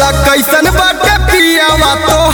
बोला कैसन बाटे पियावा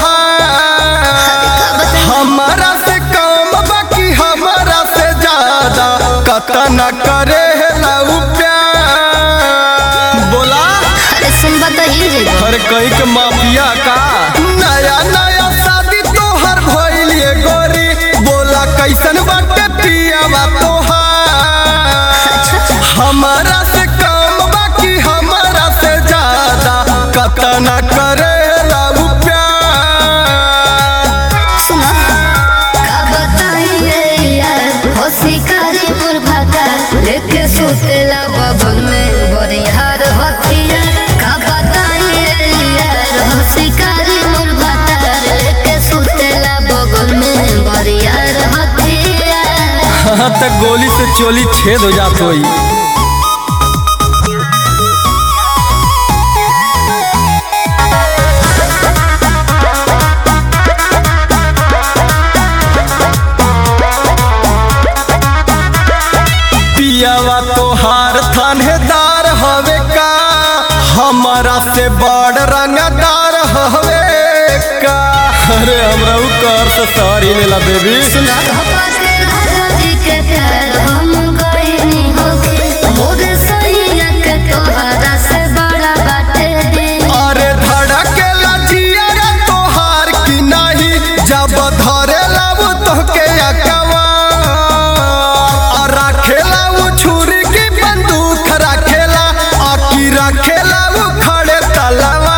तोहार हमारा से कम बाकी हमारा से ज्यादा कतन करे लऊ प्यार बोला अरे सुन बताइए जेबो हर कहीं के माफिया का नया नया शादी तोहर भइलिए गोरी बोला कैसन बाटे पियावा तोहार हमारा से कम बाकी हमारा से ज्यादा कतना करे लऊ प्यार सुनो का बताइए यार हो शिकारी मुर्भाका लेके सुतेला बबन में बरिहार हथिया का बताइए यार हो शिकारी मुर्भाका लेके सुतेला बबन में बरिहार हथिया हाँ तक गोली से चोली छेद हो जात होई पियावा तोहार थानेदार हवे का हमारा से बड़ रंगदार हवे का अरे हमरा उ कर से सारी लेला बेबी सुना धपा के राजी के प्यार हम गइनी होके मोरे सैया के तोहरा से बड़ा बाटे दे अरे धड़केला जियरा तोहार की नहीं जब धरेला वो तोहके अकवा और रखेला वो छुरी की बंदूक रखेला आकी रखेला वो खड़े तलवा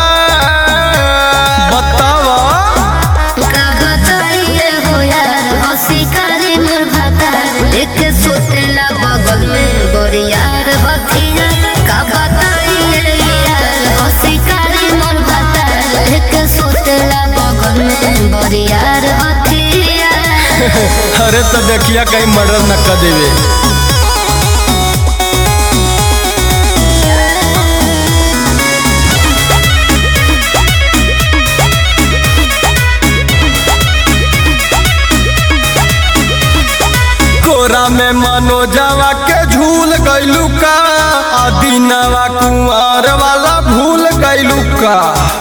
बतावा का बताइए हो यार हो शिकारी मुर्भाता लेके सुतेला बगल में बोरियार हथिया का बताइए यार हो शिकारी मुर्भाता लेके सुतेला बगल में बोरियार हथिया अरे तो देखिया कहीं मर्डर न कर देवे कोरा में मनोजवा के झूल गइलू का आ दिनवा कुंवर वाला भूल गइलू का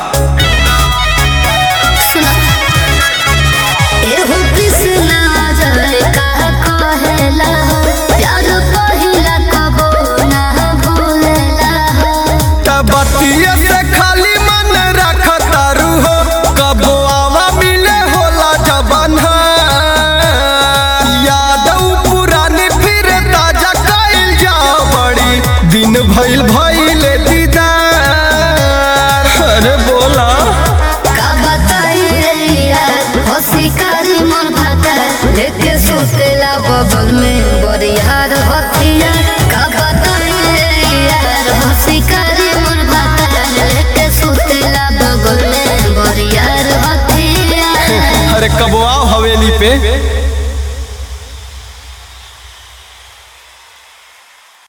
सुना एहो कृष्णा जय का कहेला प्यार पहिला कबो ना भूलेला तब बतिये से खाली मन रख तारू हो कबो आवा मिले होला जबन यादव पुरानी फिर ताजा कइल जाओ बड़ी दिन भइल भइले दीदार अरे बोला का बताइए यार हो शिकारी मन भाता लेके सुतेला बगल में बरियार हथिया का बताइए यार हो शिकारी मन भाता लेके सुतेला बगल में बरियार हथिया अरे कबो आओ हवेली पे